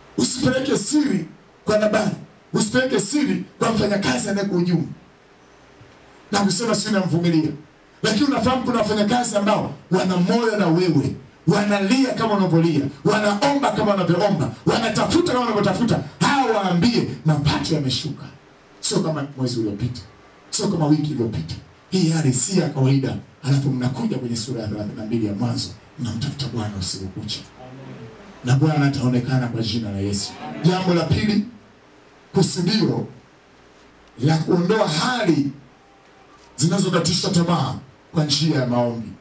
Usipeleke siri kwa Nabali, usipeleke siri kwa mfanyakazi anayekuhujumu na kusema si namvumilia, lakini unafahamu kuna wafanyakazi ambao wana moyo na wewe, wanalia kama unavyolia, wanaomba kama wanavyoomba, wanatafuta kama wanavyotafuta. Hawa waambie mapato yameshuka, sio kama mwezi uliopita, sio kama wiki iliyopita. Hii hali si ya kawaida. Alafu mnakuja kwenye sura ya 32 ya Mwanzo, mnamtafuta Bwana usiku kucha, na Bwana ataonekana kwa jina la Yesu. Jambo la pili, kusudio la kuondoa hali zinazokatisha tamaa kwa njia ya maombi.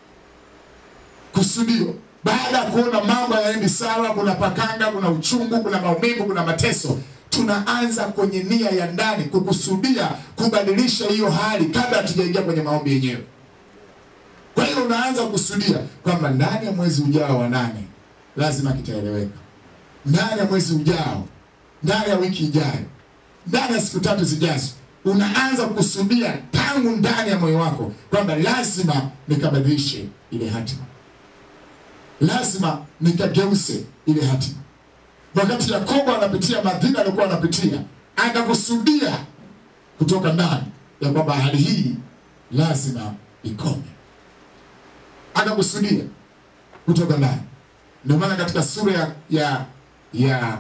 Kusudio baada ya kuona mambo hayaendi sawa, kuna pakanga, kuna uchungu, kuna maumivu, kuna mateso, tunaanza kwenye nia ya ndani kukusudia kubadilisha hiyo hali kabla hatujaingia kwenye maombi yenyewe. Kwa hiyo unaanza kusudia kwamba ndani ya mwezi ujao wa nane lazima kitaeleweka, ndani ya mwezi ujao, ndani ya wiki ijayo, ndani ya siku tatu zijazo unaanza kusudia tangu ndani ya moyo wako kwamba lazima nikabadilishe ile hatima, lazima nikageuze ile hatima. Wakati Yakobo anapitia madhila aliyokuwa anapitia, akakusudia kutoka ndani ya kwamba hali hii lazima ikome, akakusudia kutoka ndani. Ndio maana katika sura ya, ya, ya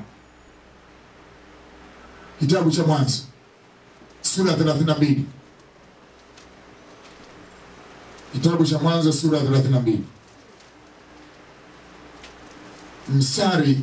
kitabu cha Mwanzo sura ya 32 kitabu cha Mwanzo sura ya 32 mstari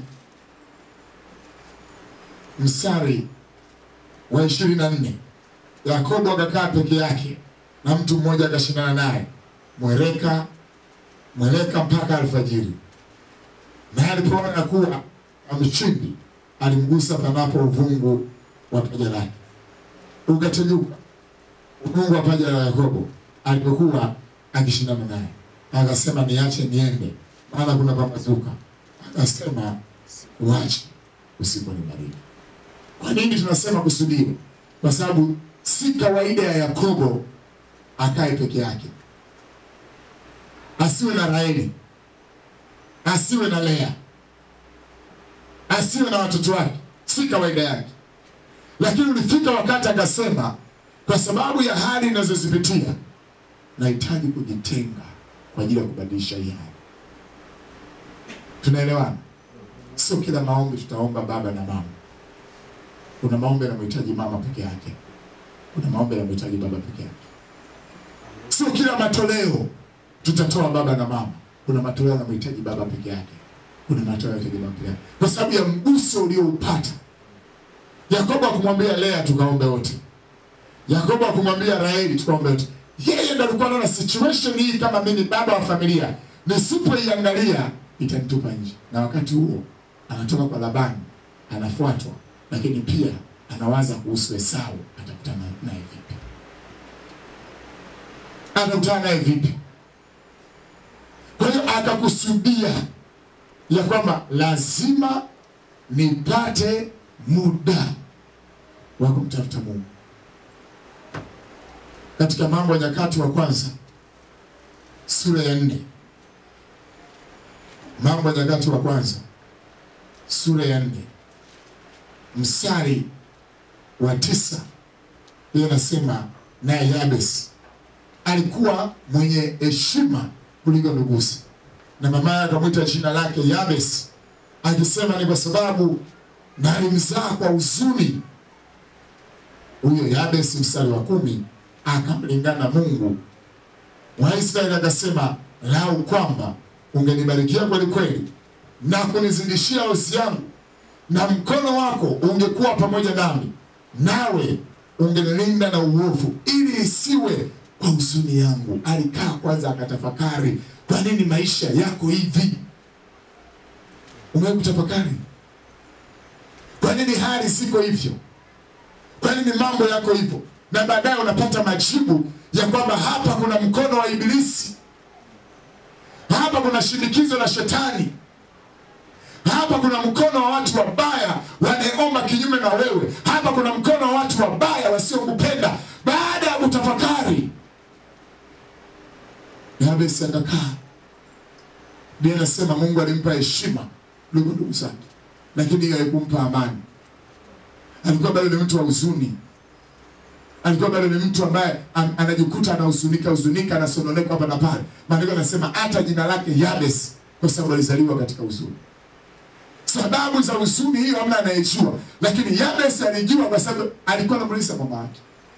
mstari wa 24 Yakobo akakaa peke yake na mtu mmoja akashindana naye mwereka mweleka mpaka alfajiri, naye alipoona kuwa amshindi, alimgusa panapo uvungu wa paja lake ukateguka uvungu wa paja la Yakobo alipokuwa akishindana naye, akasema niache niende, maana kuna pambazuka. Akasema uache, usiponibariki. Kwa nini tunasema kusudio? Kwa sababu si kawaida ya Yakobo akae peke yake, asiwe na Raheli, asiwe na Lea, asiwe na watoto wake, si kawaida yake. Lakini ulifika wakati akasema, kwa sababu ya hali ninazozipitia nahitaji kujitenga kwa ajili ya kubadilisha hii hali. Tunaelewana? Sio kila maombi tutaomba baba na mama. Kuna maombi yanamhitaji mama peke yake, kuna maombi yanamhitaji baba peke yake. Sio kila matoleo tutatoa baba na mama. Kuna matoleo yanamhitaji baba peke yake, kuna matoleo yanahitaji mama peke yake, kwa sababu ya mguso ulioupata. Yakobo akumwambia Lea tukaombe wote, Yakobo akumwambia Raheli tukaombe wote. Yeye ndo alikuwa anaona situation hii, kama mimi ni baba wa familia, nisipoiangalia itanitupa nje. Na wakati huo anatoka kwa Labani, anafuatwa, lakini pia anawaza kuhusu Esau, atakutana naye vipi? Atakutana naye vipi? Kwa hiyo akakusudia ya kwamba lazima nipate muda wa kumtafuta Mungu. Katika Mambo ya Nyakati wa Kwanza sura ya nne, Mambo ya Nyakati wa Kwanza sura ya nne mstari wa tisa, hiyo nasema naye Yabes alikuwa mwenye heshima kuliko nduguzi, na mamaye akamwita jina lake Yabes akisema ni kwa sababu na alimzaa kwa huzuni. Huyo Yabes, mstari wa kumi, akamlingana Mungu wa Israeli akasema, lau kwamba ungenibarikia kweli kweli na kunizidishia hosi yangu, na mkono wako ungekuwa pamoja nami, nawe ungenilinda na uovu, ili isiwe kwa huzuni yangu. Alikaa kwanza akatafakari, kwa nini maisha yako hivi? Umewahi kutafakari kwa nini hali siko hivyo? Kwa nini mambo yako hivyo? Na baadaye unapata majibu ya kwamba hapa kuna mkono wa Ibilisi, hapa kuna shinikizo la Shetani, hapa kuna mkono wa watu wabaya wanaeomba kinyume na wewe, hapa kuna mkono wa watu wabaya wasiokupenda. Baada ya kutafakari, Yabesi akakaa. Biblia inasema Mungu alimpa heshima kuliko ndugu zake. lakini hiyo haikumpa amani. Alikuwa bado ni mtu wa huzuni, alikuwa bado ni mtu ambaye an, anajikuta anahuzunika huzunika, anasononeka hapa na pale. Maandiko anasema hata jina lake Yabes, kwa sababu alizaliwa katika huzuni. Sababu za huzuni hiyo hamna anayejua, lakini Yabes alijua kwa sababu alikuwa anamuuliza mama yake,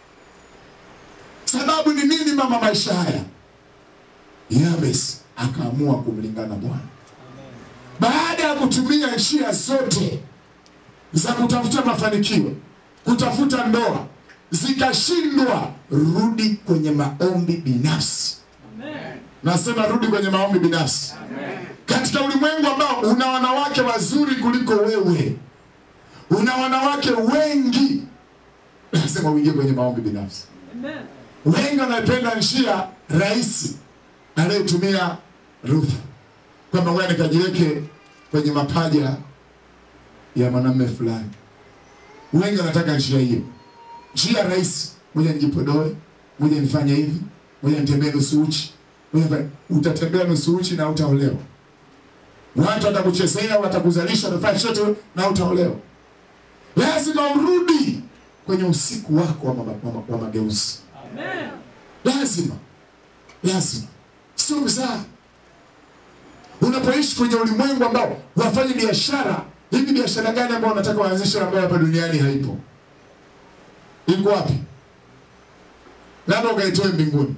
sababu ni nini mama maisha haya? Yabes akaamua kumlingana Bwana baada ya kutumia njia zote za kutafuta mafanikio, kutafuta ndoa zikashindwa, rudi kwenye maombi binafsi. Nasema rudi kwenye maombi binafsi. Katika ulimwengu ambao una wanawake wazuri kuliko wewe, una wanawake wengi, nasema uingie kwenye maombi binafsi. Wengi wanapenda njia rahisi anayotumia Ruth kwamba ngoja nikajiweke kwenye mapaja ya mwanamume fulani. Wengi wanataka njia hiyo, njia rahisi, ngoja nijipodoe, ngoja nifanye hivi, ngoja nitembee nusu uchi. Ngoja nifanye- Utatembea nusu uchi na utaolewa. Watu watakuchezea, watakuzalisha, watafanya chochote na utaolewa. Lazima urudi kwenye usiku wako wa, mama, wa, ma- wa mageuzi. Lazima, lazima, sio mzaha unapoishi kwenye ulimwengu ambao wafanye biashara hivi, biashara gani ambao unataka waanzishe ambayo hapa duniani haipo? Iko wapi? Labda ukaitoe mbinguni.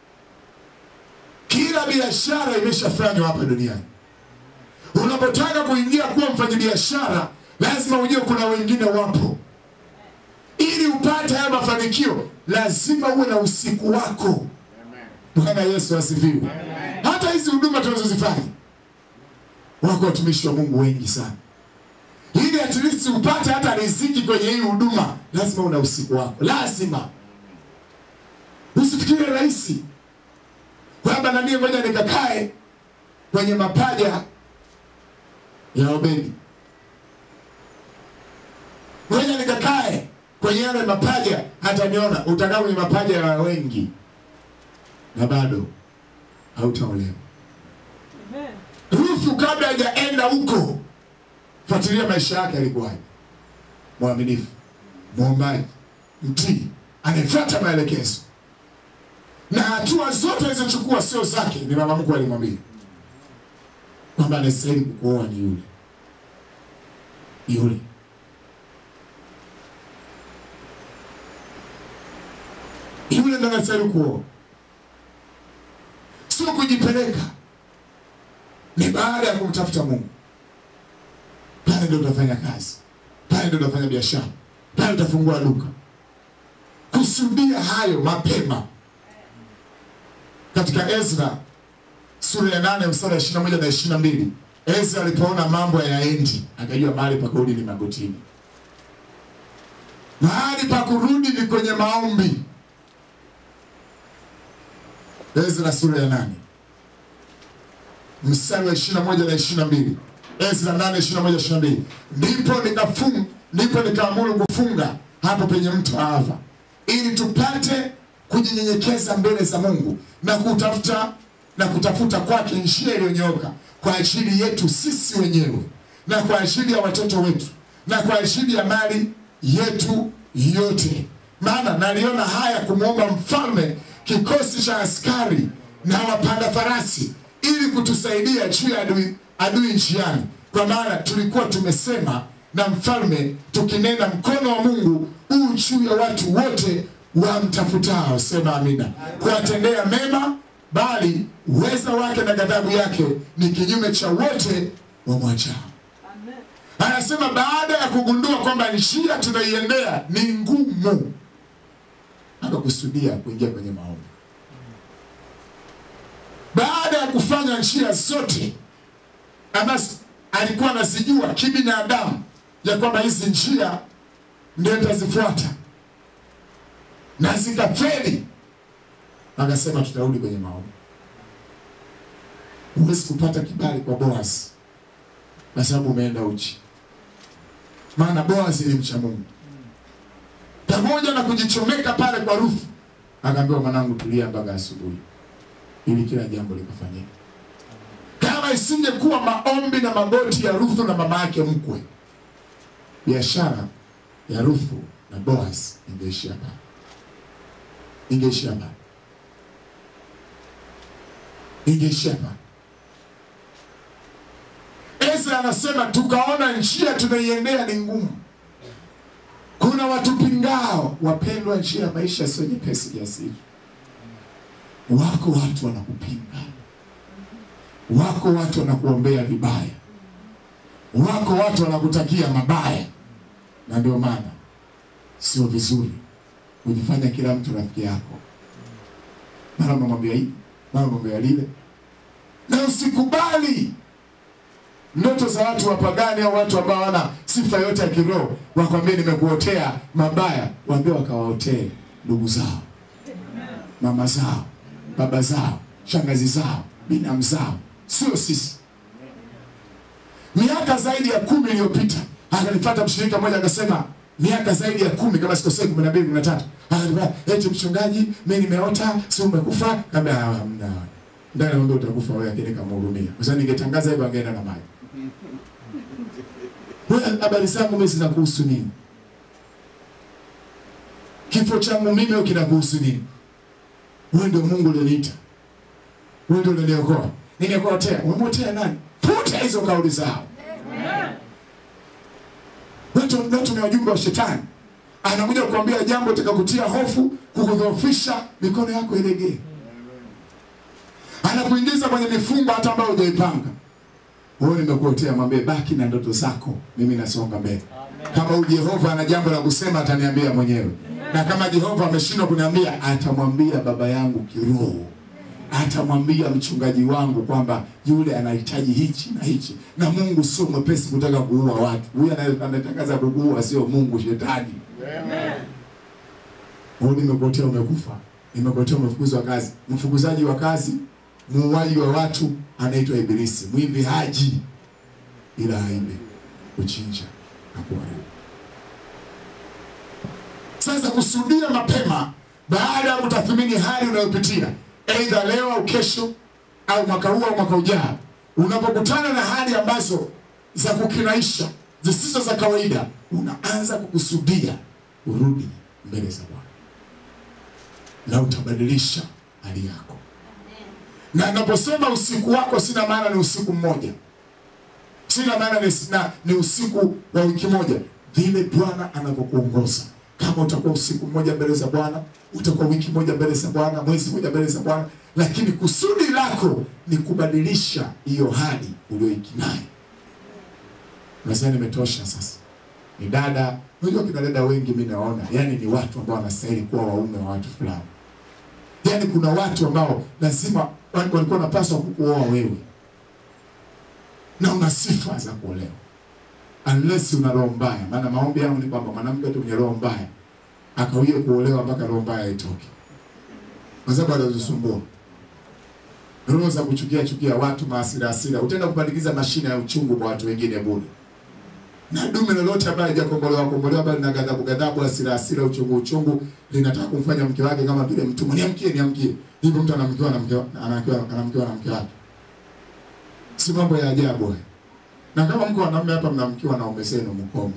Kila biashara imeshafanywa hapa duniani. Unapotaka kuingia kuwa mfanyabiashara, lazima ujue kuna wengine wapo. Ili upate haya mafanikio, lazima uwe na usiku wako. Bwana Yesu asifiwe. Hata hizi huduma tunazozifanya wako watumishi wa Mungu wengi sana. Ili at least upate hata riziki kwenye hii huduma, lazima una usiku wako, lazima. Usifikirie rahisi kwamba nanie ngoja nikakae kwenye mapaja ya Obedi, ngoja nikakae kwenye yale mapaja, hata niona utakaa kwenye mapaja ya wengi na bado hautaolewa. Ruthu kabla hajaenda huko, fuatilia maisha yake alikuwaje? Mwaminifu, mwombaji, mtii, anayefuata maelekezo, na hatua zote alizochukua sio zake, ni mama mkwe alimwambia kwamba anastahili kukuoa ni yule yule. Yule ndo anastahili kuoa, sio kujipeleka ni baada ya kumtafuta Mungu. Pale ndio utafanya kazi, pale ndio utafanya biashara, pale utafungua duka. Kusudia hayo mapema. Katika Ezra sura ya nane mstari wa ishirini na moja na ishirini na mbili Ezra alipoona mambo hayaendi, akajua mahali pa kurudi ni magotini, mahali pa kurudi ni kwenye maombi. Ezra sura ya nane mstari wa ishirini na moja na ishirini na mbili Ezra nane ishirini na moja ishirini na mbili ndipo nikafung ndipo nikaamuru kufunga hapo penye mto Ava ili tupate kujinyenyekeza mbele za Mungu na kutafuta na kutafuta kwake njia iliyonyooka kwa ajili yetu sisi wenyewe na kwa ajili ya watoto wetu na kwa ajili ya mali yetu yote. Maana naliona haya kumwomba mfalme kikosi cha askari na wapanda farasi ili kutusaidia juu ya adui, adui njiani, kwa maana tulikuwa tumesema na mfalme tukinena, mkono wa Mungu huu juu ya watu wote wamtafutao. Sema amina. Kuwatendea mema, bali uweza wake na ghadhabu yake ni kinyume cha wote wamwachao. Anasema baada ya kugundua kwamba njia tunaiendea ni ngumu, akakusudia kuingia kwenye maombi. Baada ya kufanya njia zote ambazo alikuwa anazijua kibinadamu ya kwamba hizi njia ndio nitazifuata na zikafeli, akasema tutarudi kwenye maombi. Huwezi kupata kibali kwa Boaz kwa sababu umeenda uchi, maana Boaz ni mcha Mungu. Pamoja na kujichomeka pale kwa Ruthu, akaambiwa mwanangu, tulia mpaka asubuhi ili kila jambo likafanyika. Kama isingekuwa maombi na magoti ya Ruthu na mama yake mkwe, biashara ya Ruthu na Boaz ingeishia pale, ingeishia pale, ingeishia pale. Ezra anasema tukaona njia tunaiendea ni ngumu, kuna watupingao. Wapendwa, njia ya maisha sio nyepesi kiasi hicho. Wako watu wanakupinga, wako watu wanakuombea vibaya, wako watu wanakutakia mabaya, na ndio maana sio vizuri kujifanya kila mtu rafiki yako, mara unamwambia hii, mara unamwambia lile, na usikubali ndoto za watu wapagani au watu ambao hawana sifa yote ya kiroho wakwambie nimekuotea mabaya, waambie wakawaotee ndugu zao, mama zao, baba zao, shangazi zao, binamu zao, sio sisi. Miaka zaidi ya kumi iliyopita akanipata mshirika mmoja akasema, miaka zaidi ya kumi kama sikosei, kumi na mbili kumi na tatu akanipata eti, mchungaji, mimi nimeota, si umekufa? Kaambia hamna, ndani naomba utakufa wewe, lakini kamhurumia, kwa sababu ningetangaza hivyo angeenda na maji wewe habari zangu mimi zinakuhusu nini? Kifo changu mimi au kinakuhusu nini? Wewe ndio Mungu ulioniita, wewe ndio unaniokoa. Nimekuotea, umemotea nani? Futa hizo kauli zao. Watu watu ni wajumbe wa shetani, anakuja kukuambia jambo litakakutia hofu, kukudhoofisha, mikono yako ilegee. Anakuingiza kwenye mifungo hata ambayo hujaipanga. Wewe nimekuotea, mwambie baki na ndoto zako, mimi nasonga mbele. Kama huyu Jehova ana jambo la kusema ataniambia mwenyewe, na kama Jehova ameshindwa kuniambia, atamwambia baba yangu kiroho, atamwambia mchungaji wangu kwamba yule anahitaji hichi na hichi. Na Mungu sio mwepesi kutaka kuua watu. Huyu anaye- anayetangaza kukuua sio Mungu, shetani. Wewe nimekuotea, umekufa, nimekuotea, umefukuzwa kazi. Mfukuzaji wa kazi, muuaji wa watu anaitwa Ibilisi. Mwivi haji ila aibe, kuchinja na kuharibu. Sasa kusudia mapema baada ya kutathmini hali unayopitia, aidha leo au kesho au mwaka huu au mwaka ujao, unapokutana na hali ambazo za kukinaisha zisizo za kawaida, unaanza kukusudia urudi mbele za Bwana na utabadilisha hali yako. Na naposema usiku wako, sina maana ni usiku mmoja, sina maana ni, na, ni usiku wa wiki moja, vile Bwana anavyokuongoza. Kama utakuwa usiku mmoja mbele za Bwana, utakuwa wiki moja mbele za Bwana, mwezi mmoja mbele za Bwana, lakini kusudi lako ni kubadilisha hiyo hali uliyoikinayo. Unasema nimetosha sasa. Ni dada, unajua kina dada wengi mimi naona, yani ni watu ambao wanastahili kuwa waume wa watu fulani. Yaani kuna watu ambao lazima walikuwa wanapaswa kukuoa wewe na una sifa za kuolewa, unless una roho mbaya. Maana maombi yangu ni kwamba mwanamke tu mwenye roho mbaya akawie kuolewa mpaka roho mbaya itoke, kwa sababu alizisumbua roho za kuchukia chukia watu, maasira asira, utaenda kupandikiza mashine ya uchungu kwa watu wengine bure. Na dume lolote ambaye hajakombolewa kombolewa, bali na ghadhabu ghadhabu, asira asira, uchungu uchungu, linataka kumfanya mke wake kama vile mtumwa. Niamkie, niamkie. Hivyo mtu anamkiwa na mke anamkiwa anamkiwa na mke wake, si mambo ya ajabu haya. Na kama mko wanaume hapa mnamkiwa na ume zenu, mkome.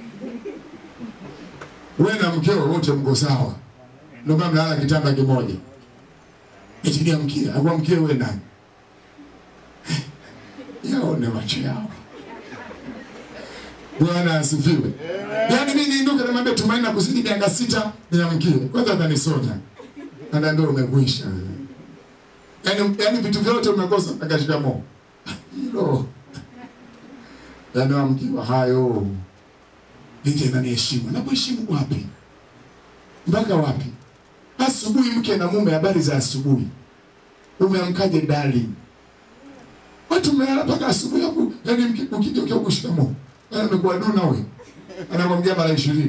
Wewe na mkeo wote mko sawa, ndio maana mnalala kitanda kimoja. Eti niamkie, akuwa mkie wewe nani? Yaone macho yao. Bwana asifiwe. Yaani mimi niinuke namwambia Tumaini na kuzidi miaka sita niamkie. Kwanza atanisonya. Anaambia umekwisha. Yaani yaani vitu vyote umekosa akashika mo. Hilo. Yaani amkiwa hayo. Nike nani heshima? Na kuheshimu wapi? Mpaka wapi? Asubuhi mke na mume, habari za asubuhi. Umeamkaje darling? Watu mmelala mpaka asubuhi hapo. Yaani mke ukija ukiwa kushikamo. Yaani umekuwa duna wewe. Anakwambia mara 20.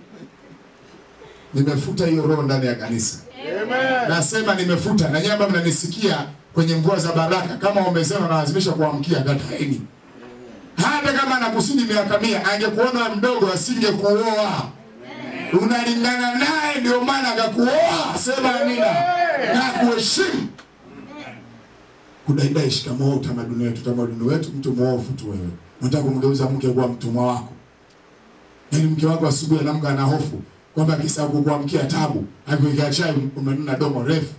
Nimefuta hiyo roho ndani ya kanisa. Amen. Nasema nimefuta na nyamba mnanisikia kwenye mvua za baraka kama wamesema nalazimisha kuamkia kataeni. Hata kama anakusudi miaka mia angekuona wewe mdogo asingekuoa. Unalingana naye ndio maana akakuoa. Sema amina. Na kuheshimu. Kudaidai shikamoo utamaduni wetu, utamaduni wetu mtu mwovu tu wewe. Unataka kumgeuza mke kuwa mtumwa wako. Yaani mke wako asubuhi anaamka ana hofu kwamba akisahau kukuamkia tabu, akuwekea chai umenuna domo refu.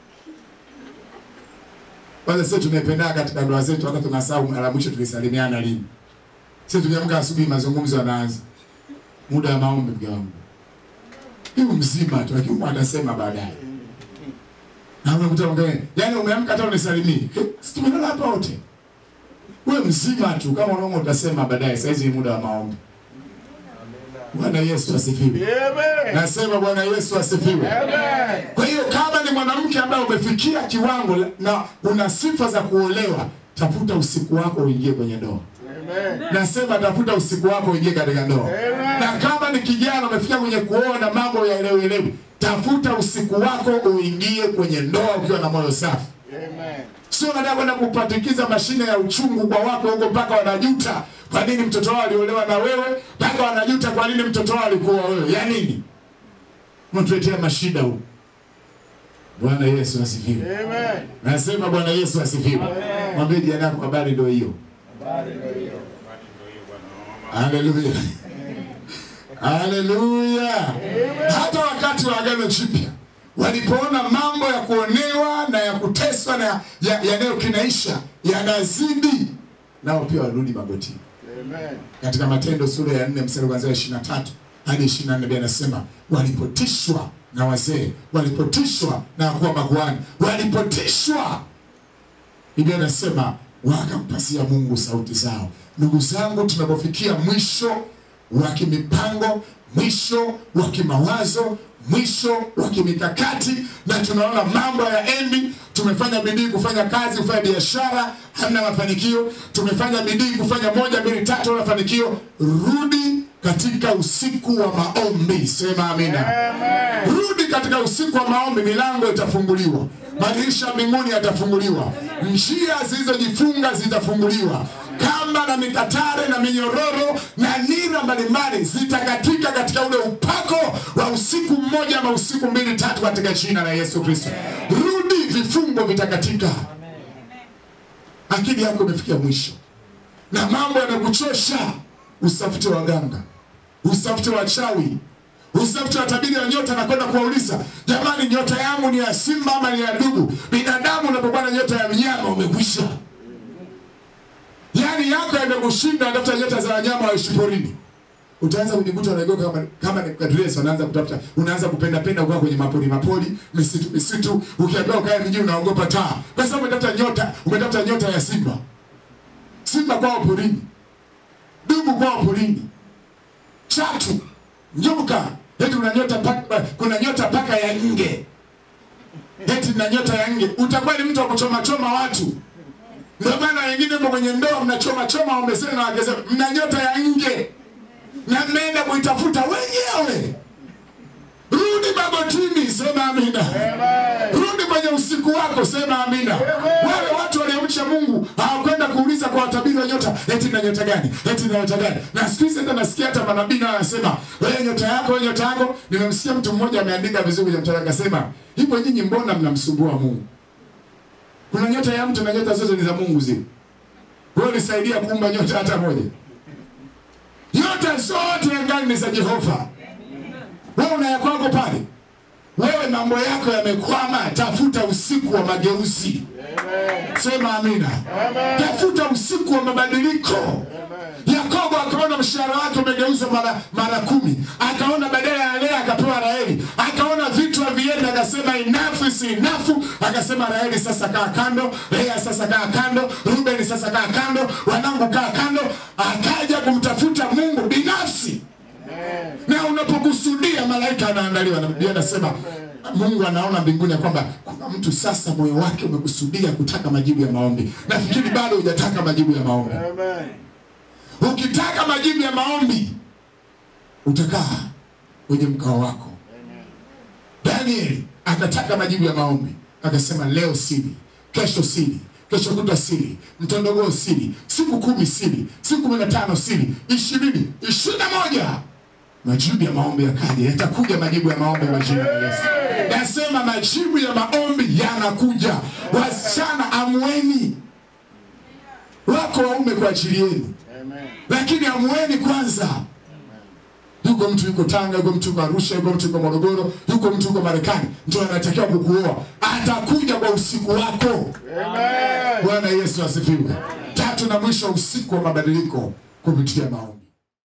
Kwanza sisi tunaipenda katika ndoa zetu, hata tunasahau mara mwisho tulisalimiana lini. Sisi tukiamka asubuhi, mazungumzo yanaanza, muda wa maombi, mke wangu hiyo mzima tu, lakini atasema baadaye. Na unakuta mwingine, yaani umeamka hata unisalimii, si tumelala hapa wote, wewe mzima tu, kama unaomba utasema baadaye. Saizi ni muda wa maombi. Bwana Yesu asifiwe. Nasema Bwana Yesu asifiwe. Kwa hiyo kama ni mwanamke ambaye umefikia kiwango la- na una sifa za kuolewa, tafuta usiku wako uingie kwenye ndoa. Nasema tafuta usiku wako uingie katika ndoa. Na kama ni kijana umefikia kwenye kuoa na mambo ya elewi elewi, tafuta usiku wako uingie kwenye ndoa ukiwa na moyo safi. Sio unataka kwenda kupatikiza mashine ya uchungu kwa wako huko mpaka wanajuta kwa nini mtoto wao aliolewa na wewe, mpaka wanajuta kwa nini mtoto wao alikuwa wewe. Ya nini? Mtuletea mashida huko. Bwana Yesu asifiwe. Nasema Bwana Yesu asifiwe. Mwambie jirani yako habari ndio hiyo. Haleluya. Haleluya. Hata wakati wa Agano Jipya walipoona mambo ya kuonewa na ya kuteswa na ya- yanayokinaisha yanazidi, nao pia warudi magotini. Katika Matendo sura ya 4 mstari kuanzia 23 hadi 24 Biblia inasema walipotishwa na wazee, walipotishwa na wakuu wa makuhani, walipotishwa Biblia inasema wakampasia Mungu sauti zao. Ndugu zangu, tunapofikia mwisho wa kimipango, mwisho wa kimawazo, mwisho wa kimikakati, na tunaona mambo ya endi, tumefanya bidii kufanya kazi, kufanya biashara, hamna mafanikio. Tumefanya bidii kufanya moja, mbili, tatu, hamna mafanikio. Rudi katika usiku wa maombi, sema amina. Rudi katika usiku wa maombi, milango itafunguliwa, madirisha ya mbinguni yatafunguliwa, njia zilizojifunga zitafunguliwa, kamba na mikatare na minyororo na nira mbalimbali zitakatika katika ule upako wa usiku mmoja ama usiku mbili tatu, katika jina la Yesu Kristo. Rudi, vifungo vitakatika. Akili yako imefikia mwisho na mambo yamekuchosha, usafute waganga, usafute wachawi, usafute watabiri wa nyota na kwenda kuwauliza, jamani, nyota yangu ni ya simba ama ni ya dubu? Binadamu unapokuwa na nyota ya mnyama umekwisha, yaani yako yamekushinda. Tafuta nyota za wanyama waishi porini, utaanza kujikuta unaegoka kama kama ni kadresi, unaanza kutafuta, unaanza kupenda penda ukaa kwenye mapori mapori, misitu misitu, ukiambiwa ukae mjini unaogopa taa, kwa sababu umetafuta nyota, umetafuta nyota ya simba. Simba kwao porini, dubu kwao porini, chatu, nyoka, eti kuna nyota paka, kuna nyota paka ya nge, eti na nyota ya nge. Utakuwa ni mtu wa kuchoma choma watu. Ndio maana wengine mko kwenye ndoa mnachoma choma waume zenu na wake zenu, mna nyota ya nge na mmeenda kuitafuta wenyewe. Rudi magotini, sema amina. Rudi kwenye usiku wako, sema amina. Wale watu waliomcha Mungu hawakwenda kuuliza kwa watabiri wa nyota, eti na nyota gani, eti na nyota gani. Na siku hizi hata nasikia hata manabii nao wanasema wewe nyota yako, wewe nyota yako. Nimemsikia mtu mmoja ameandika vizuri kwenye mtandao akasema, hivyo nyinyi mbona mnamsumbua Mungu? Kuna nyota ya mtu na nyota zote ni za Mungu zile. Wewe ulisaidia kuumba nyota hata moja? Nyota zote angani ni za Jehova. Wewe una ya kwako pale. Wewe mambo yako yamekwama, tafuta usiku wa mageuzi. Sema amina. Tafuta usiku wa mabadiliko. Yakobo akaona mshahara wake umegeuzwa mara mara kumi, akaona badala ya Lea akapewa Raheli, akaona vitu havienda, akasema enough is enough, akasema Raheli sasa kaa kando, Lea sasa kaa kando, Rubeni sasa kaa kando, wanangu kaa kando, akaja kumtafuta Mungu binafsi na unapokusudia malaika anaandaliwa, na Biblia anasema Mungu anaona mbinguni ya kwamba kuna mtu sasa moyo wake umekusudia kutaka majibu ya maombi. Nafikiri bado hujataka majibu ya maombi. Ukitaka majibu ya maombi utakaa kwenye mkao wako. Danieli akataka majibu ya maombi, akasema leo siri, kesho siri, kesho kutwa siri, mtondogoo siri, siku kumi siri, siku kumi na tano siri, ishirini, ishirini na moja majibu ya maombi yakaja, yatakuja majibu ya maombi kwa jina la Yesu. Nasema majibu ya maombi yanakuja. Wasichana amweni, wako waume kwa ajili yenu, lakini amueni kwanza. yuko mtu yuko Tanga, yuko mtu yuko Arusha, yuko mtu yuko Morogoro, yuko mtu yuko Marekani, ndio anatakiwa kukuoa. Atakuja kwa usiku wako. Bwana Yesu asifiwe. Tatu na mwisho, usiku wa mabadiliko kupitia maombi.